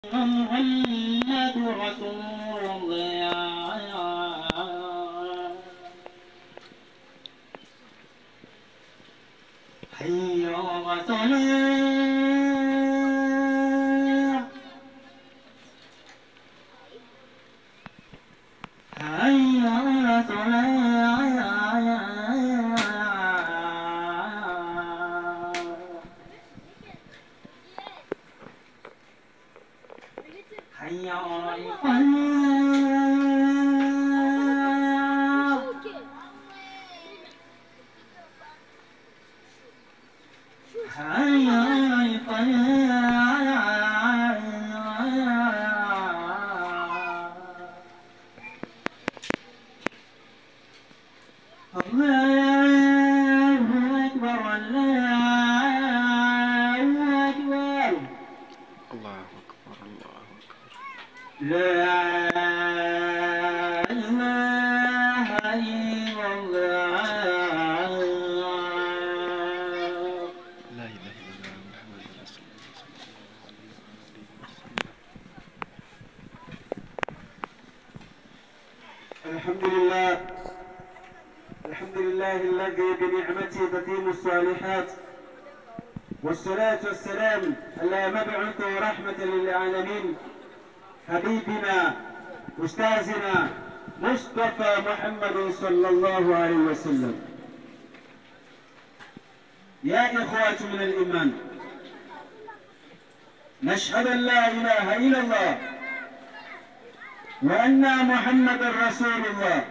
محمد رسول الله حي على الصلاة حي على الصلاة حي على الفلاح حي على الفلاح الله أكبر الله أكبر الله أكبر الله أكبر لا إله إلا الله لا إله إلا الله محمد رسول الله صلى الله عليه وآله وسلم الحمد لله الحمد لله الذي بنعمته تتم الصالحات والصلاة والسلام على مبعوث رحمة للعالمين حبيبنا أستاذنا مصطفى محمد صلى الله عليه وسلم يا إخوة من الإيمان نشهد أن لا إله إلا الله وأن محمد رسول الله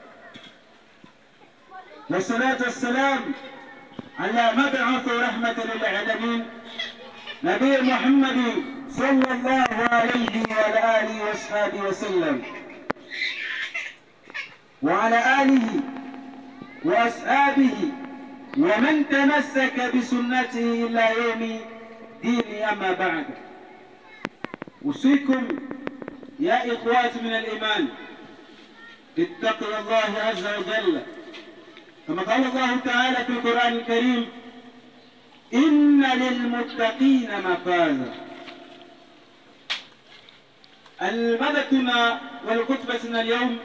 والصلاة والسلام على مبعوث رحمة للعالمين نبي محمد صلى الله عليه وعلى آله وأصحابه وسلم وعلى آله وأصحابه ومن تمسك بسنته إلى يوم دين أما بعد أوصيكم يا إخوات من الإيمان اتقوا الله عز وجل كما قال الله تعالى في القرآن الكريم إن للمتقين مفازا المدتنا والخطبتنا اليوم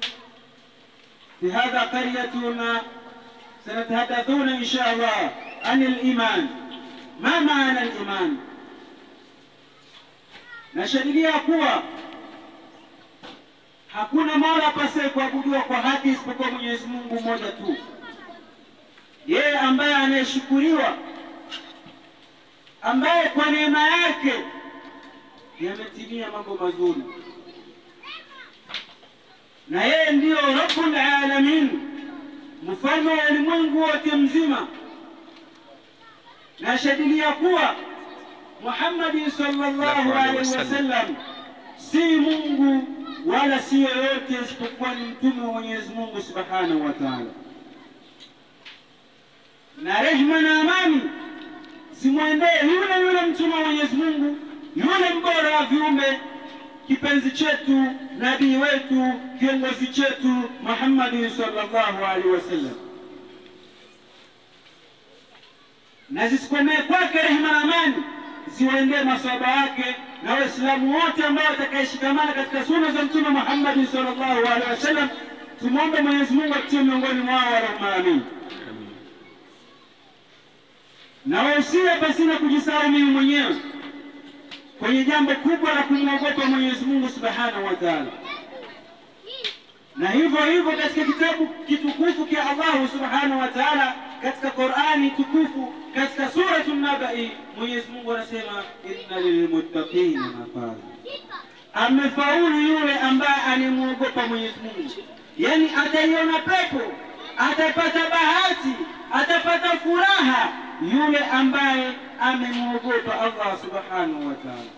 في هذا قريتنا سنتحدثون إن شاء الله عن الإيمان ما معنى الإيمان nashadilia kuwa hakuna mola apasaye kuabudiwa kwa haki isipokuwa Mwenyezi Mungu mmoja tu, yeye ambaye anayeshukuriwa, ambaye kwa neema yake yametimia mambo mazuri, na yeye ndiyo Rabbul Alamin, mfalme wa ulimwengu wote mzima. Nashadilia kuwa Muhammadi sallallahu alaihi wasallam si Mungu wala si yoyote isipokuwa ni mtume wa Mwenyezi Mungu subhanahu wa taala, na rehma na amani zimwendee yule yule mtume wa Mwenyezi Mungu, yule mbora wa viumbe, kipenzi chetu, nabii wetu, kiongozi chetu Muhammadi sallallahu alaihi wasallam, na zisikomee kwake rehma na amani ziwaendee maswahaba wake na Waislamu wote ambao watakayeshikamana katika suna za Mtume Muhammad sallallahu alaihi wasallam. Tumwombe Mwenyezi Mungu atutie miongoni mwao, Allahumma amin. آمين Na wahusia pasina kujisahau mimi mwenyewe kwenye jambo kubwa la kumwogopa Mwenyezi Mungu subhanahu wa taala, na hivyo hivyo katika kitabu kitukufu kia Allahu subhanahu wa taala, katika Qurani tukufu, katika suratu Nabai, Mwenyezi Mungu anasema inna lilmuttaqina mafaza, amefaulu yule ambaye animwogopa Mwenyezi Mungu, yani ataiona pepo, atapata bahati, atapata furaha yule ambaye amemwogopa Allah subhanahu wa taala.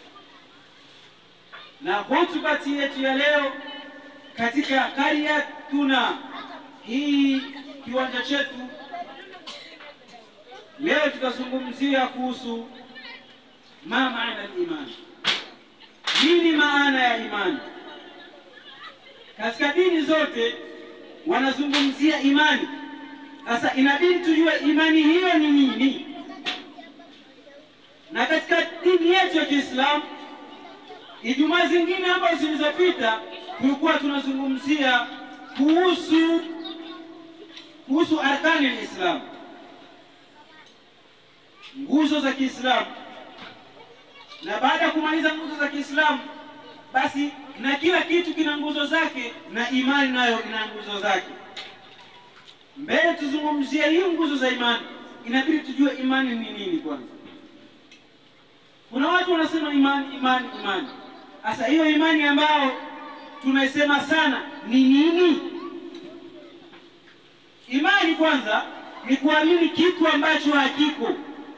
Na hutubati yetu ya leo katika karya tuna hii kiwanja chetu leo tutazungumzia kuhusu ma maana al-iman, nini maana ya imani. Katika dini zote wanazungumzia imani. Sasa inabidi tujue imani hiyo ni nini, na katika dini yetu ya Kiislamu Ijumaa zingine ambazo zilizopita tulikuwa tunazungumzia kuhusu kuhusu arkani lislam, nguzo za Kiislamu, na baada ya kumaliza nguzo za Kiislamu basi na kila kitu kina nguzo zake na imani nayo ina nguzo zake. Mbele tuzungumzie hii nguzo za imani, inabidi tujue imani ni nini kwanza. Kuna watu wanasema imani, imani, imani. Sasa hiyo imani ambayo tunaisema sana ni nini? Imani kwanza ni kuamini kitu ambacho hakiko.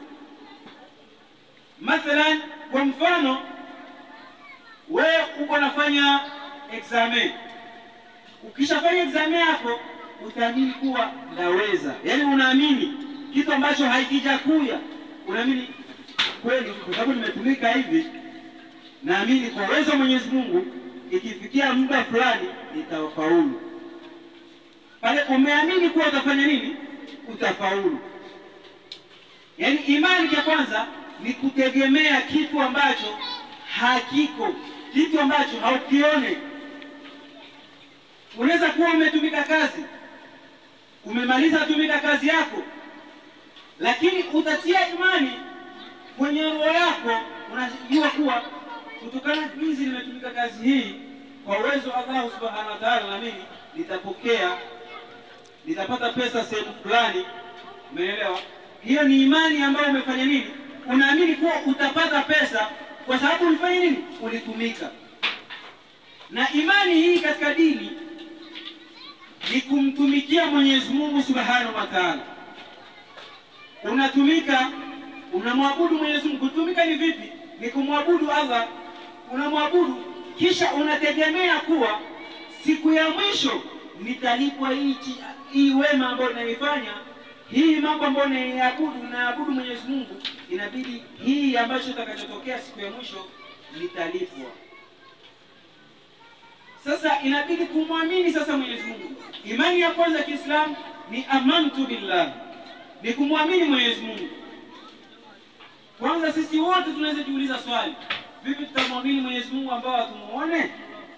Mathalan, kwa mfano wewe uko nafanya examen, ukishafanya examen yako utaamini kuwa ndaweza, yaani unaamini kitu ambacho haikija kuya, unaamini kweli, kwa sababu nimetumika hivi, naamini kwa uwezo wa Mwenyezi Mungu ikifikia muda fulani nitafaulu. Pale umeamini kuwa utafanya nini? Utafaulu. Yaani imani ya kwanza ni kutegemea kitu ambacho hakiko, kitu ambacho haukione. Unaweza kuwa umetumika kazi, umemaliza tumika kazi yako, lakini utatia imani kwenye roho yako, unajua kuwa kutokana na jinsi nimetumika kazi hii kwa uwezo wa Allah subhanahu wa ta'ala, na mimi nitapokea, nitapata pesa sehemu fulani. Umeelewa? Hiyo ni imani ambayo umefanya nini? Unaamini kuwa utapata pesa kwa sababu ulifanya nini? Ulitumika. Na imani hii katika dini ni kumtumikia Mwenyezi Mungu subhanahu wa ta'ala. Unatumika, unamwabudu Mwenyezi Mungu. Kutumika ni vipi? Ni kumwabudu Allah, unamwabudu kisha unategemea kuwa siku ya mwisho nitalipwa hichi hii wema ambayo naifanya hii mambo ambayo naiabudu naabudu Mwenyezi Mungu, inabidi hii ambacho itakachotokea siku ya mwisho nitalipwa. Sasa inabidi kumwamini sasa Mwenyezi Mungu. Imani ya kwanza Kiislamu ni amantu billah, ni kumwamini Mwenyezi Mungu. Kwanza sisi wote tunaweza jiuliza swali, vipi tutamwamini Mwenyezi Mungu ambao hatumuone?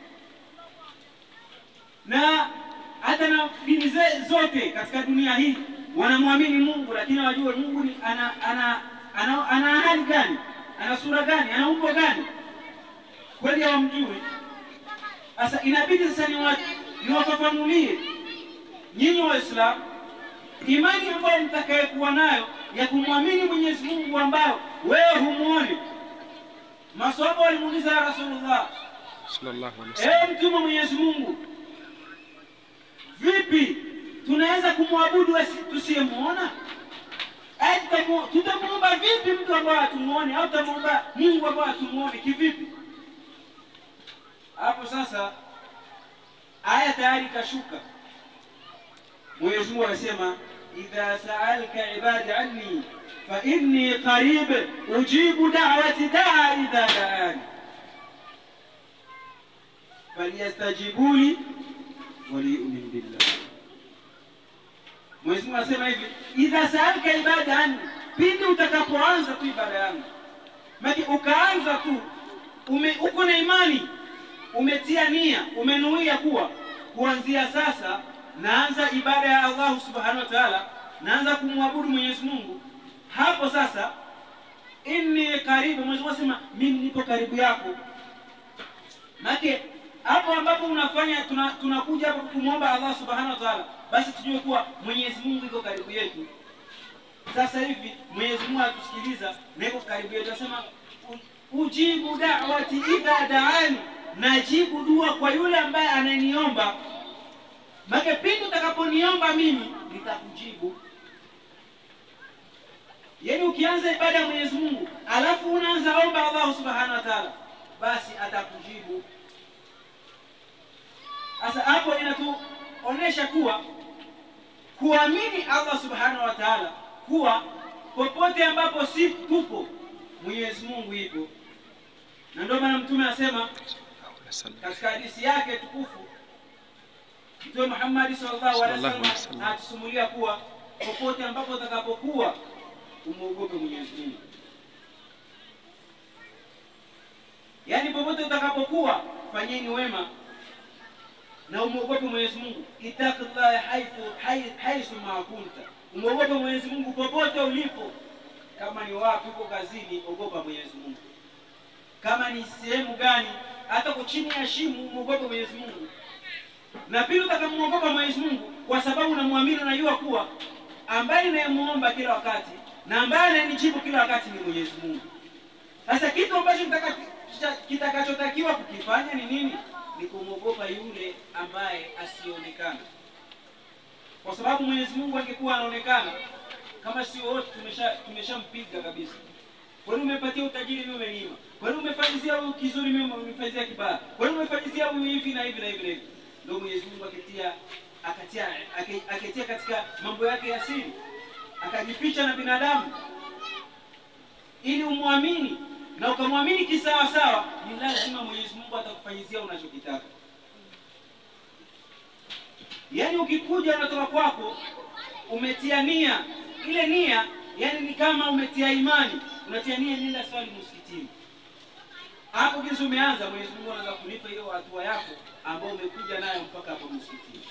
Na hata na dini ze- zote katika dunia hii wanamwamini Mungu, lakini wajue Mungu ni ana ana ana, ana hali gani, ana sura gani, ana umbo gani? Kweli hawamjui. Sasa inabidi sasa niwa- niwafafanulie nyinyi Waislamu imani ambayo mtakayekuwa nayo ya kumwamini Mwenyezi Mungu ambao wewe humuone. Maswahaba walimuuliza ya Rasulullah, sallallahu alaihi wasallam. ewe mtume wa Mwenyezi Mungu, vipi tunaweza kumwabudu asi- tusiyemuona? Aya, tutamu- tutamuomba vipi mtu ambaye hatumuone, au tutamuomba Mungu ambaye hatumuone kivipi? Hapo sasa aya tayari ikashuka. Mwenyezi Mungu anasema idha saalka ibadi anni fa inni qarib ujibu da'wati da'a idha da'ani falyastajibu li waliyumin billah. Mwenyezi Mungu anasema hivi, idha saalka ibada anni, pindi utakapoanza tu ibada yangu, maki ukaanza tu ume, uko na imani, umetia nia, umenuia kuwa kuanzia sasa naanza ibada ya Allah subhanahu wa ta'ala, naanza kumwabudu Mwenyezi Mungu. Hapo sasa, inni karibu, Mwenyezi Mungu anasema mimi nipo karibu yako. Make hapo ambapo unafanya tuna- tunakuja hapo kumwomba Allah subhanahu wa ta'ala, basi tujue kuwa Mwenyezi Mungu yuko karibu yetu. Sasa hivi Mwenyezi Mungu atusikiliza na yuko karibu yetu, anasema "U- ujibu da'wati idha da'ani, najibu dua kwa yule ambaye ananiomba. Make pindi utakaponiomba mimi nitakujibu. Yaani ukianza ibada ya Mwenyezi Mungu alafu unaanza omba Allah subhanahu wa ta'ala, basi atakujibu. Sasa hapo inatuonesha kuwa kuamini Allah subhanahu wa ta'ala kuwa popote ambapo si tupo Mwenyezi Mungu ipo, na ndio maana Mtume anasema Sallallahu alaihi wasallam. katika hadithi yake tukufu Mtume Muhammad sallallahu alaihi Sallallahu alaihi wasallam wasallam. anatusimulia kuwa popote ambapo utakapokuwa umwogope Mwenyezi Mungu. yaani popote utakapokuwa fanyeni wema na umwogope Mwenyezi Mungu, ittaqillaha haithu hai- haithu ma kunta, umwogope Mwenyezi Mungu popote ulipo. Kama ni wapi, uko kazini, ogopa Mwenyezi Mungu. Kama ni sehemu gani, hata uko chini ya shimo, umwogope Mwenyezi Mungu. Na pili, utakamwogopa Mwenyezi Mungu kwa sababu unamwamini, unajua kuwa ambaye ninayemuomba kila wakati na ambaye anayenijibu kila wakati ni Mwenyezi Mungu. Sasa kitu ambacho kitaka- kita- kitakachotakiwa kukifanya ni nini? Ni kumwogopa yule ambaye asionekana, kwa sababu Mwenyezi Mungu angekuwa anaonekana kama sio wote tumesha tumeshampiga kabisa. Kwani umepatia utajiri mimi umenima? Kwani umefanyizia huyu kizuri mimi umefanyizia kibaya? Kwani umefanyizia huyu hivi na hivi na hivi na hivi? Ndio Mwenyezi Mungu akatia akatia ake- akatia katika mambo yake ya siri, akajificha na binadamu ili umwamini na ukamwamini kisawa sawa, ni lazima Mwenyezi Mungu atakufanyizia unachokitaka. Yaani ukikuja unatoka kwako umetia nia, ile nia yani ni kama umetia imani, unatia nia nenda swali msikitini. Hapo kisa umeanza, Mwenyezi Mungu anaweza kulipa hiyo hatua yako ambayo umekuja nayo mpaka hapo msikitini.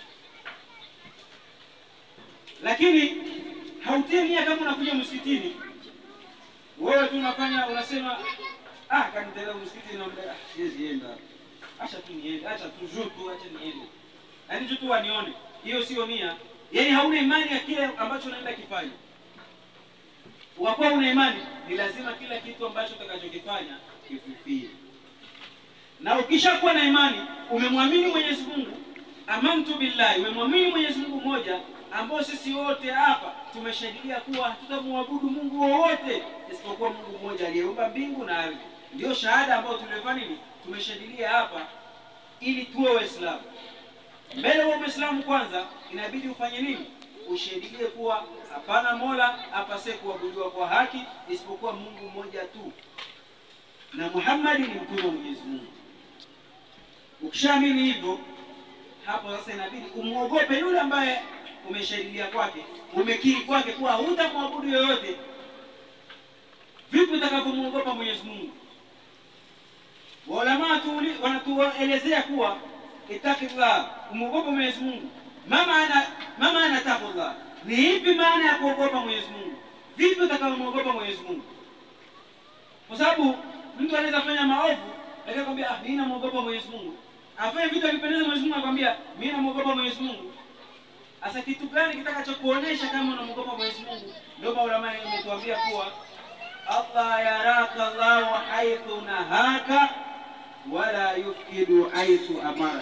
Lakini hautie nia kama unakuja msikitini, wewe tu unafanya unasema, ah, kanitenda msikitini na muda, ah, siwezi enda, acha tu niende, acha tu juu tu, acha niende, yaani juu tu wanione. Hiyo sio nia, yaani hauna imani ya kile ambacho unaenda kifanya. Ukakuwa una imani, ni lazima kila kitu ambacho utakachokifanya kififie. Na ukishakuwa na imani, umemwamini Mwenyezi Mungu, amantu billahi, umemwamini Mwenyezi Mungu mmoja, ambao sisi wote hapa tumeshahidia kuwa hatutamwabudu Mungu wowote isipokuwa Mungu mmoja aliyeumba mbingu na ardhi. Ndio shahada ambayo tumefanya nini, tumeshahidia hapa ili tuwe Waislamu. Mbele wa Muislamu kwanza, inabidi ufanye nini? Ushahidie kuwa hapana mola apase kuabudiwa kwa haki isipokuwa Mungu mmoja tu, na Muhammad ni mtume wa Mwenyezi Mungu. Ukishaamini hivyo, hapo sasa inabidi umwogope yule ambaye umeshahidia kwake, umekiri kwake kuwa hutamwabudu yoyote. Vipi utakavyomwogopa Mwenyezi Mungu? Waulamaa tuuli- wanatuelezea kuwa ittaqillah, umwogope Mwenyezi Mungu. Mama ana mama ana taqullah, ni ipi maana ya kuogopa Mwenyezi Mungu? Vipi utakavyomwogopa Mwenyezi Mungu? Kwa sababu mtu anaweza fanya maovu lakini akwambia ah, mimi namwogopa Mwenyezi Mungu. Afanye vitu akipendeza Mwenyezi Mungu akwambia mimi namwogopa Mwenyezi Mungu. Sasa kitu gani kitakachokuonesha kama unamwogopa Mwenyezi Mungu? Ndio maulama wametuambia kuwa Allah yaraka Allahu haithu nahaka wala yufkidu haithu amara.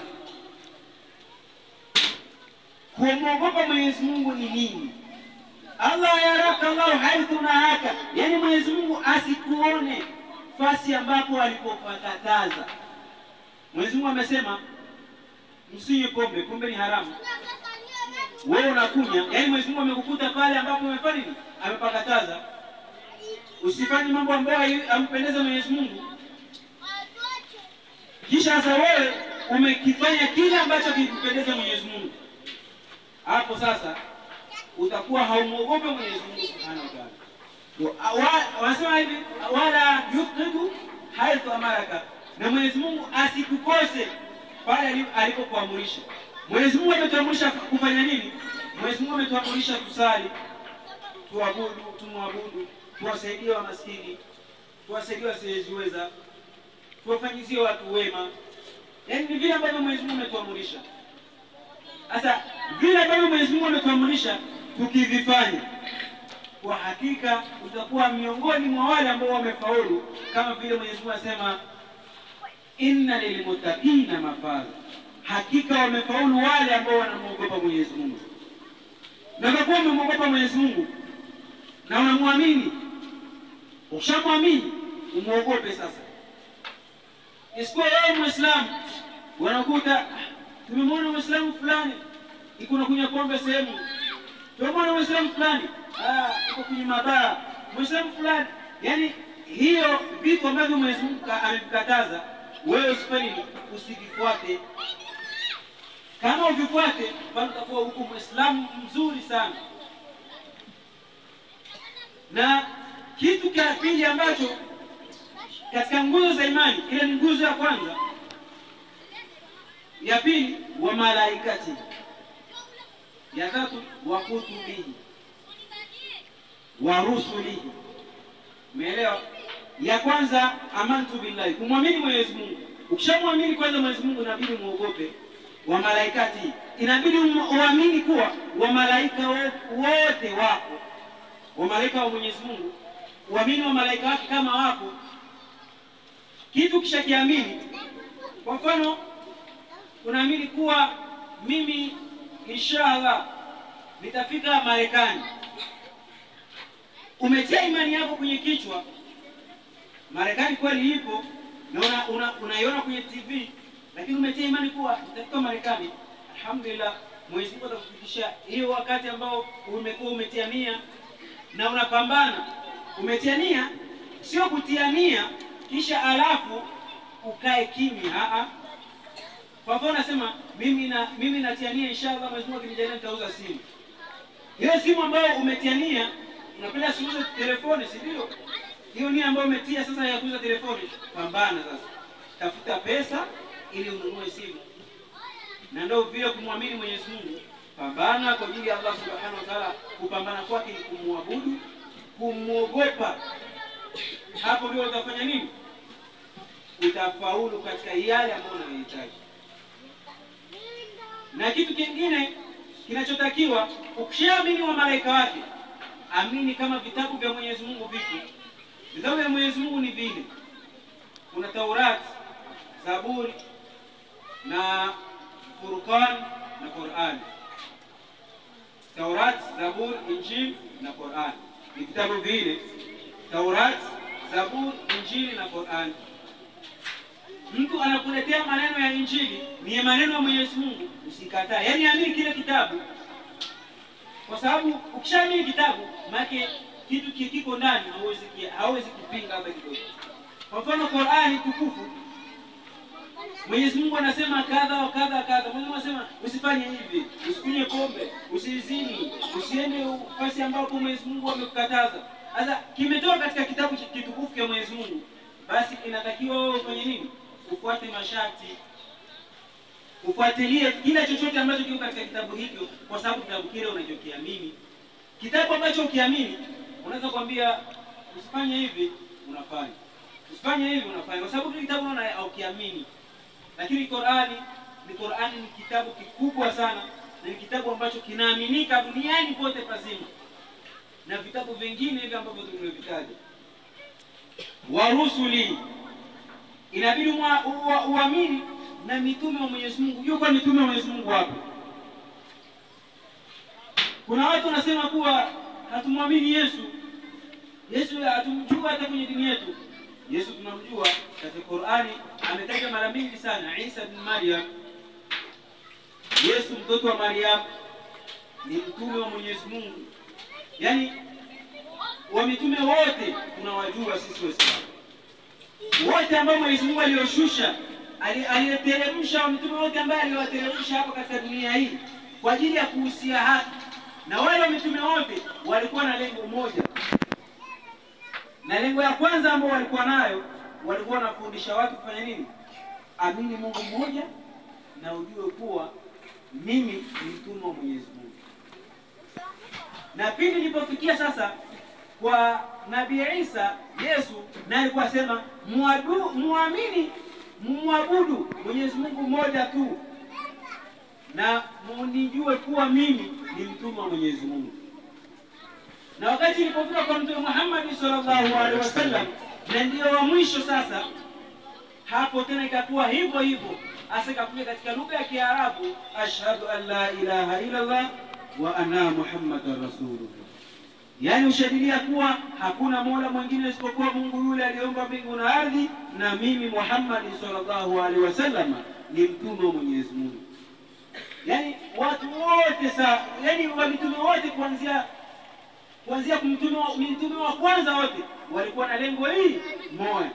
Kumwogopa Mwenyezi Mungu ni nini? Allah yaraka Allahu haithu nahaka, yaani Mwenyezi Mungu asikuone fasi ambapo alipopakataza. Mwenyezi Mungu amesema msinywe pombe, pombe ni haramu. Wewe unakunya, yaani Mwenyezi Mungu amekukuta pale ambapo umefanya nini? Amepakataza. Usifanye mambo ambayo ampendeza Mwenyezi Mungu. Kisha sasa wewe umekifanya kile ambacho kimpendeza Mwenyezi Mungu. Hapo sasa utakuwa haumwogope Mwenyezi Mungu Subhanahu wa Ta'ala. Wa- Wanasema hivi wala yufqidu haithu amaraka, na Mwenyezi Mungu asikukose pale ali- alipokuamrisha. Mwenyezi Mungu ametuamrisha kufanya nini? Mwenyezi Mungu ametuamrisha tusali, tuabudu, tumwabudu, tuwasaidie wa maskini, tuwasaidie wasiojiweza, tuwafanyizie watu wema. Yaani ni vile ambavyo Mwenyezi Mungu ametuamrisha. Sasa vile ambavyo Mwenyezi Mungu ametuamrisha tukivifanya, kwa hakika utakuwa miongoni mwa wale ambao wamefaulu, kama vile Mwenyezi Mungu anasema inna lilmuttaqina mafaza, hakika wamefaulu wale ambao wanamwogopa Mwenyezi Mungu. Na kwa kuwa umemwogopa Mwenyezi Mungu na unamwamini, ukishamwamini umwogope sasa. Isikuwa wewe Muislamu wanakuta "Ah, tumemwona Muislamu fulani iko na kunywa pombe sehemu, tumemwona Muislamu fulani ah, iko kwenye mabaa, Muislamu fulani. Yani hiyo vitu ambavyo Mwenyezi Mungu ka- amevikataza wewe usifanye nini? usivifuate. Kama uvifuate, bado utakuwa huko Muislamu mzuri sana. Na kitu cha pili ambacho katika nguzo za imani, ile ni nguzo ya kwanza. Ya pili, wa malaikati. Ya tatu, wa kutubihi wa rusulihi. Umeelewa? Ya kwanza amantu billahi, kumwamini Mwenyezi Mungu. Ukishamwamini kwanza Mwenyezi Mungu, inabidi muogope wa malaikati, inabidi um- uamini kuwa wamalaika wo- wote wako, wamalaika wa Mwenyezi Mungu, uamini wa malaika wake kama wako. Kitu kisha kiamini, kwa mfano unaamini kuwa mimi inshallah nitafika Marekani umetia imani yako kwenye kichwa, Marekani kweli ipo na una, una, unaiona kwenye TV, lakini umetia imani kuwa utafika Marekani. Alhamdulillah, Mwenyezi Mungu atakufikisha hiyo wakati ambao umekuwa umetia nia na unapambana. Umetia nia, sio kutia nia kisha alafu ukae kimya. Aa, kwa mfano nasema mimi na mimi natia nia inshallah, Mwenyezi Mungu akinijalia nitauza simu. Hiyo simu ambayo umetia nia unapenda siuze telefoni, si ndio? Hiyo nia ambayo umetia sasa ya kuuza telefoni, pambana sasa, tafuta pesa ili ununue simu, na ndio vile kumwamini Mwenyezi Mungu. Pambana kwa ajili ya Allah subhanahu wa ta'ala. Kupambana kwake ni kumwabudu, kumwogopa. Hapo ndio utafanya nini? Utafaulu katika yale ambayo unayohitaji. Na kitu kingine kinachotakiwa ukishaamini wa malaika wake amini kama vitabu vya Mwenyezi Mungu vipi. Vitabu vya Mwenyezi Mungu ni vile, kuna Taurat, Zaburi na Furqan na Qur'an. Taurat, Zaburi, Injili na Qur'an ni vitabu vile, Taurat, Zaburi, Injili na Qur'an. Mtu anakuletea maneno ya Injili ni maneno ya Mwenyezi Mungu, usikatae, yaani amini kile kitabu kwa sababu ukishaamini kitabu maana kitu ki- kiko ndani hauwezi ki- hauwezi kupinga hata kidogo. Kwa mfano Qur'ani tukufu, Mwenyezi Mungu anasema kadha wa kadha kadha. Mwenyezi Mungu anasema usifanye hivi, usikunywe pombe, usizini, usiende nafasi ambapo Mwenyezi Mungu amekukataza. Sasa kimetoka katika kitabu chi- kitukufu cha Mwenyezi Mungu, basi inatakiwa wewe ufanye nini? Ufuate masharti ufuatilie kila chochote ambacho kiko katika kitabu hicho, kwa sababu kitabu kile unachokiamini. Kitabu ambacho ukiamini, unaweza kuambia usifanye hivi, unafanya, usifanye hivi, unafanya, kwa sababu kile kitabu unaona haukiamini. Lakini Qur'ani ni Qur'ani ni kitabu kikubwa sana, na ni kitabu ambacho kinaaminika duniani pote pazima, na vitabu vingine hivi ambavyo tumevitaja wa rusuli inabidi mwa- ua- uamini na mitume wa Mwenyezi Mungu. Yuko mitume wa Mwenyezi Mungu hapo. Kuna watu wanasema kuwa hatumwamini Yesu, Yesu hatumjua hata kwenye dini yetu. Yesu tunamjua katika Qur'ani, ametaja mara mingi sana Isa bin Maryam. Yesu mtoto wa Maryam ni mtume wa Mwenyezi Mungu, yaani wa mitume wote tunawajua sisi Waislamu wote ambao Mwenyezi Mungu alioshusha ali- aliyeteremsha wa mitume wote ambaye aliwateremsha hapa katika dunia hii kwa ajili ya kuhusia haki, na wale wa mitume wote walikuwa na lengo moja, na lengo ya kwanza ambao walikuwa nayo, walikuwa wanafundisha watu kufanya nini? Amini Mungu mmoja na ujue kuwa mimi ni mtume wa Mwenyezi Mungu. Na pindi nilipofikia sasa kwa Nabii Isa Yesu naye alikuwa asema muadu- muamini mumwabudu Mwenyezi Mungu mmoja tu na munijue kuwa mimi ni mtume wa Mwenyezi Mungu. Na wakati ilipofika kwa Mtume Muhammad sallallahu alaihi wasallam, na ndio wa mwisho sasa, hapo tena ikakuwa hivyo hivyo, hasa ikakuja katika lugha ya Kiarabu, ashhadu an la ilaha illa Allah wa anna muhammadan rasulullah yaani ushadilia kuwa hakuna mola mwingine isipokuwa Mungu yule aliyeumba mbingu na ardhi, na mimi Muhammad sallallahu alaihi wasallam ni mtume wa Mwenyezi Mungu. Yaani watu wote sa, yaani wa mitume wote kuanzia kuanzia kumtume wa- mitume wa kwanza wote walikuwa na lengo hili moja,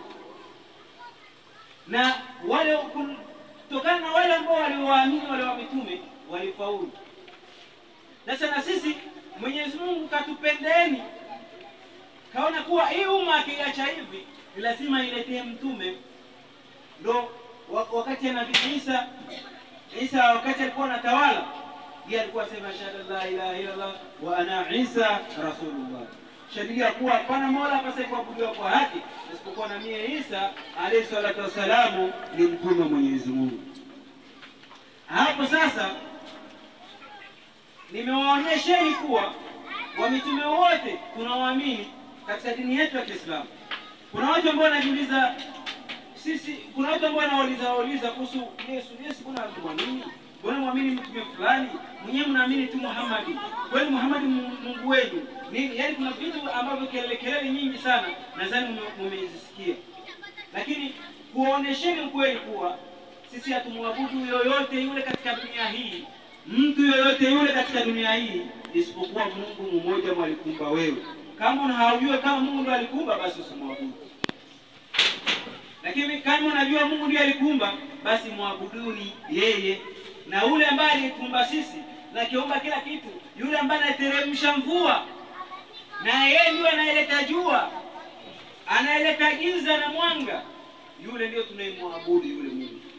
na wale kutokana na wale ambao waliowaamini wale wa mitume walifaulu. Sasa na sisi Mwenyezi Mungu katupendeni, kaona kuwa hii umma akiacha hivi ni lazima iletee mtume. Ndo wa- wakati ya Nabii Isa Isa wakati alikuwa anatawala, yeye alikuwa asema shahada la ilaha illa Allah wa ana Isa rasulullah, shahidia kuwa hapana mola apasai kuabudiwa kwa haki isipokuwa na mie Isa alayhi salatu wassalamu ni mtume wa Mwenyezi Mungu. Hapo sasa nimewaonyesheni kuwa wamitume wote tunawaamini katika dini yetu ya Kiislamu. Kuna watu ambao wanajiuliza sisi, kuna watu ambao wanauliza wauliza kuhusu Yesu. Yesu kuna mwamini, mbona mwamini mtume fulani? Mwenyewe mnaamini tu Muhammadi, kweli Muhammadi Mu- Mungu wenu nini? Yaani kuna vitu ambavyo kelele kelele nyingi sana, nadhani mume- mumezisikia, lakini kuonesheni ukweli kuwa sisi hatumwabudu yoyote yule katika dunia hii, mtu yoyote yule katika dunia hii isipokuwa Mungu mmoja mwalikumba wewe. Kama haujue kama Mungu ndo alikumba, basi usimwabudu. Lakini kama unajua Mungu ndiye alikumba, basi mwabuduni yeye, na ule ambaye alikumba sisi na kiumba kila kitu, yule ambaye anateremsha mvua, na yeye ndiye anayeleta jua, anayeleta giza na mwanga, yule ndio tunayemwabudu yule Mungu.